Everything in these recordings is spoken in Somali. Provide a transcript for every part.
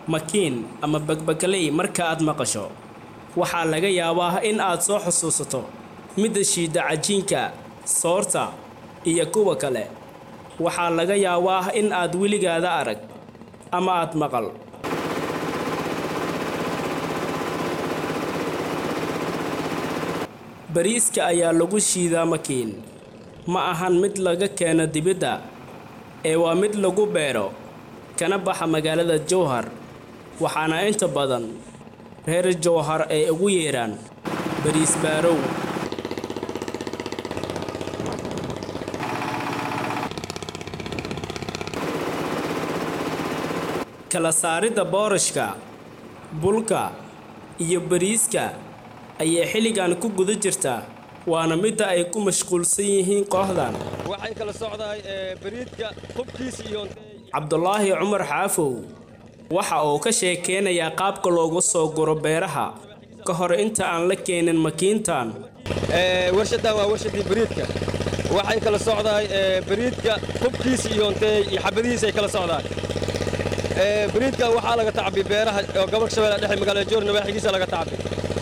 makiin ama bagbagaley marka aad maqasho waxaa laga yaabaa in aad soo xusuusato midda shiidda cajiinka soorta iyo kuwa kale waxaa laga yaabaa in aad weligaada arag ama aad maqal bariiska ayaa lagu shiidaa makiin ma ahan mid laga keeno dibadda ee waa mid lagu beero kana baxa magaalada jowhar waxaana inta badan reer jowhar ay ugu yeedhaan bariis baarow kala saaridda boorashka bulka iyo bariiska ayay xilligan ku guda jirtaa waana midda ay ku mashquulsan yihiin kooxdan waxay kala socdahay bariidka hubkiisa iyo cabdulaahi cumar xaafow waxa uu ka sheekeynayaa qaabka loogu soo guro beeraha ka hor inta aan la keenin makiintan warshaddan waa warshadii bariidka waxay kala socdahay bariidka hubkiisa iyo ntee iyo xabadihiisa ay kala socdaan bariidka waxaa laga tacbi beeraha oo gobolka shabeelle dhexe magaalada joor nawaaxigiisa laga tacbi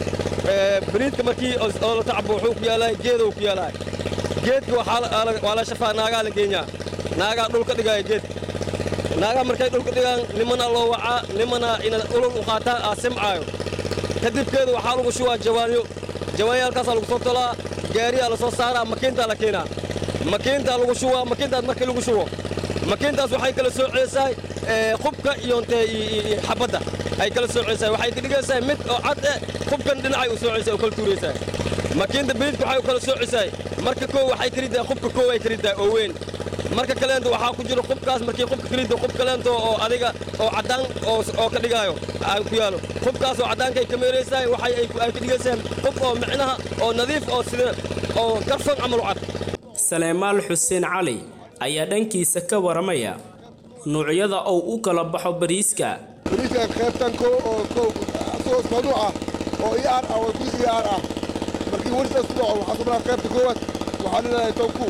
bariidka markii oo la tacbo wuxuu ku yaalaay geedow ku yaalaay geedka waa la shafaa naagaa la geenyaa naagaa dhulka dhigaya geedka naagaa markay dhulka dhigaan nimana loo wacaa nimana inaad ulul u qaataan aa simcaayo kadibkeedu waxaa lagu shubaa jawaanyo jawaanyaalkaasaa lagu soo tolaa gaariyaa la soo saaraa makiintaa la keenaa makiintaa lagu shubaa makiintaas markii lagu shubo makiintaas waxay kala soo ceesaay qubka iyo ntee xabadda ay kala soo ceesaay waxay ka dhigaysaa mid oo cad eh qubkan dhinacay u soo ceesaay oo kala tuuraysaa makiinta bariidka waxay u kala soo ceesaay marka koo waxay kariddaa qubka koo ay kariddaa oo weyn marka kaleento waxaa ku jiro qubkaas markii qubka karidda qub kaleento oo adiga oo caddaan oo ka dhigaayo ay ku yaalo qubkaas oo caddaankay ka meeraysaa waxay ay ka dhigaysaa qub oo micnaha oo nadiif oo sida oo karfan camal u cad saleemaal xuseen cali ayaa dhankiisa ka waramaya nuucyada uu u kala baxo bariiska bariiska qaybtan ko oo ko asagoo isku nuuc ah oo iyaar ah oo bariis iyaar ah markii warsaas ku dhaco waxaa soo maraa qaybta koowaad waxaa leedahay tawku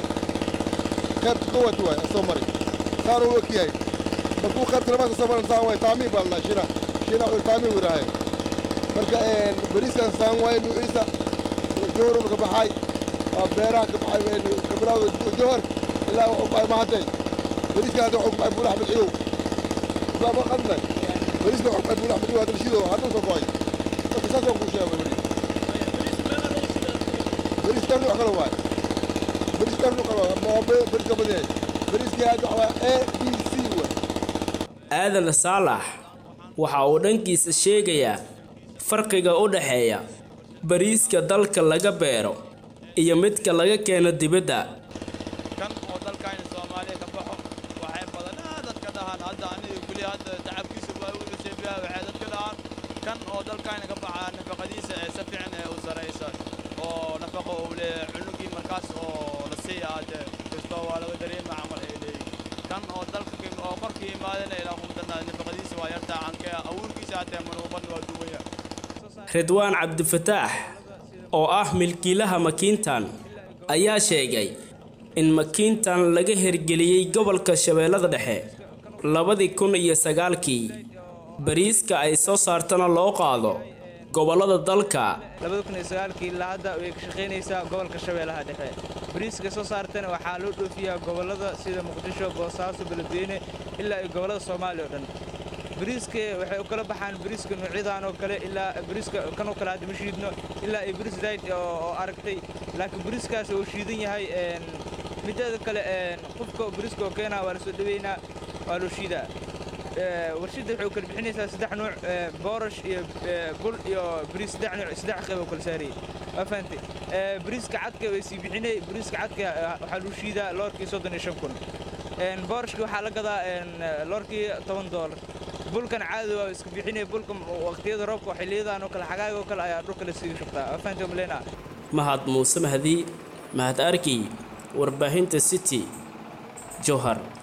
qaybta koowaad waay asoo mari saar uu ogyahay markuu qaybta labaad kasoo maran saan waay taamiin baa ladhaha shina shina uu taamiin wiraahay marka bariiskan saan waay nuuciisa jowhar ka baxay waa beeraha ka baxay kabilaawda jowhar ilaa wuxuu baxay mahantay bariiska hadda wuxuu baxay buulax madxidow saaba qadna bariiska wuxuu baxay buulax madxidow hadda shidow hadda soo go'ay marka saas waan kuu sheegay bariis bariis tan nuuc kale waay bariis tan nuuc kale waay ma bariis ka badan yahay bariiska hadda waxaa a b c waay aadan saalax waxa uu dhankiisa sheegayaa farqiga u dhexeeya bariiska dalka laga beero iyo midka laga keeno dibadda kan oo dalkayna soomaaliya ka baxo waxay badanaa dadka dhahaan hadda aniga kuli hadda tacabkiisa waa u dhaseebiyaa waxay dadka dhahaan kan oo dalkayna ka baxaa nafaqadiisa ee si fiican ee u saraysa oo nafaqo uu leeyahay cunugii markaas oo la siiya hadde kastoo waa laga dareema camal ay leeyihin kan oo dalka oo korkii imaadana ilaa kumdana nafaqadiisa waa yartaa cankee abuurkiisa hataa manuuban waa duwaya ridwaan cabdifataax oo ah milkiilaha makiintan ayaa sheegay in makiintan laga hirgeliyey gobolka shabeellada dhexe labadii kun iyo sagaalkii bariiska ay soo saartana loo qaado gobollada dalka labada kun iyo sagaalkii ilaa hadda way ka shaqaynaysaa gobolka shabeellaha dhexe bariiska soo saartana waxaa loo dhoofiyaa gobollada sida muqdisho boosaaso beledweyne ilaa iyo gobollada soomaaliya oo dhan bariiska waxay u kala baxaan bariiska noocyadan oo kale ilaa bariiska kan oo kale hadda ma shiidno ilaa iyo bariis dayd oo aragtay laakiin bariiskaas uu shiidan yahay mideeda kale qofka bariiska oo keenaa waa la soo dhaweynaa waa loo shiidaa warshadda waxay u kala bixinaysaa saddex nuuc boorash iyo bul iyo bariis saddex nuuc saddex qayb oo kala saarayay waa fahantay bariiska cadka way sii bixinay bariiska cadka waxaa lagu shiidaa loorkii soddon iyo shan kun boorashka waxaa la gadaa loorkii toban doolar bulkan caadi waa iska bixinaya bulka waqtiyada roobka xilliyadaan oo kale xagaaga oo kale ayaa dhulka la siiga shubtaa waa fahantay maleyna mahad muuse mahdi mahad arki warbaahinta city jowhar